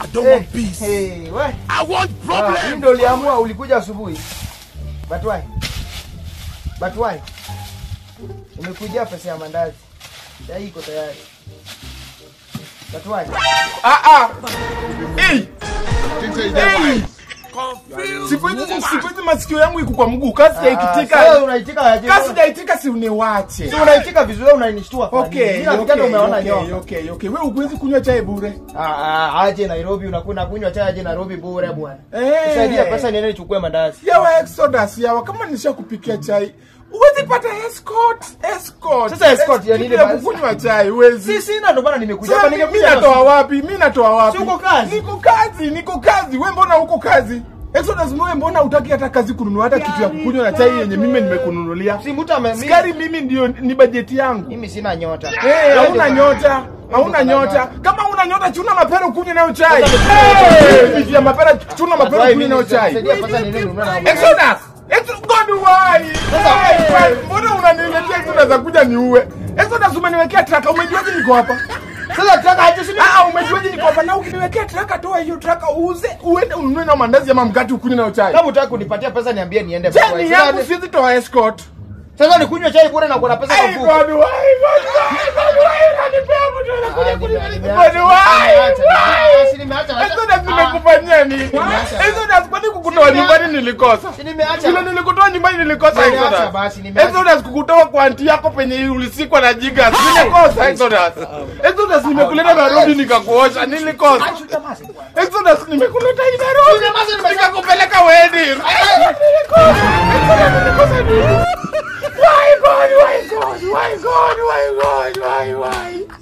I don't Eh, want peace. eh, we. I want Ah, problem. hii ndio uliamua ulikuja asubuhi. But why? But why? Umekujia pesa ya mandazi. Ya hii iko tayari. But why? Ah ah. Hey, hey. Confused. Siku hizi siku hizi masikio yangu iko kwa mguu. Kasi Ah, sasa yaikitika. unaitika aje? Kasi yaitika si uniwache. Si unaitika vizuri unanishtua kwa nini? Okay, Mimi nafikiri okay, umeona okay, nyoka. okay, okay. Wewe huwezi kunywa chai bure. Ah, ah, aje Nairobi unakuna kunywa chai aje Nairobi bure bwana. Eh. Saidia pesa niende nichukue mandazi. Yawa Exodus yawa kama nishakupikia chai. Huwezi pata escort, escort. Sasa escort ya nini Kitu basi? kunywa chai huwezi. Si sina ndo maana nimekuja Sasa hapa mi- mi nimekuja. natoa wapi? Mi natoa wapi? Si uko kazi? Niko kazi, niko kazi. Wewe mbona uko kazi? Exodus wewe mbona hutaki hata kazi kununua hata kitu ya kukunywa na chai yenye mimi nimekununulia? Si mtu ame mimi- Sukari mimi ndio ni bajeti yangu. mimi sina nyota. Eh, hauna Ndio- nyota. Hauna Ndio nyota. Kama una nyota chuna mapera ukunywe nayo chai. Sasa- Eh, viji ya mapera chuna mapera ukunywe nayo chai. Saidia pesa niende ninunue na Exodus! Exodus God why? Why? Why? Mbona unaniletea Exodus akuja niue? Exodus umeniwekea traka, umejuaje niko hapa? Sasa tunataka aje sini Ah, umejuaje niko hapa? Na ukiniwekea traka toa hiyo traka uuze, uende ununue na mandazi ama mkate ukunywe nayo chai. kama utaki kunipatia pesa niambie niende. Chai ni Sasa- yangu siwezi toa escort. Sasa nikunywe chai bure na kuna pesa kwa Hey, mfuko. God why? God why? God why? Unanipea mtu anakuja Ah, kunipa- nime- God nimeacha, why? nimeacha, Why? nimeacha, nimeacha, acha. Exodus Ah. nimekufanyia nini? Nimeacha. Exodus kwani kukutoa nyumbani nilikosa? Si nimeacha. Vile nilikutoa nyumbani nilikosa Nimeacha Exodus. basi, nimeacha. Exodus kukutoa kwa anti yako penye ulisikwa na jigas. Nilikosa Exodus. Exodus nimekuleta Nairobi nikakuosha nilikosa. Exodus nimekuleta hii Nairobi Nyamaza, nimesema. nikakupeleka wedding. Nilikosa. Exodus nilikosa nini? Why God? Why God? Why God? Why God? Why why?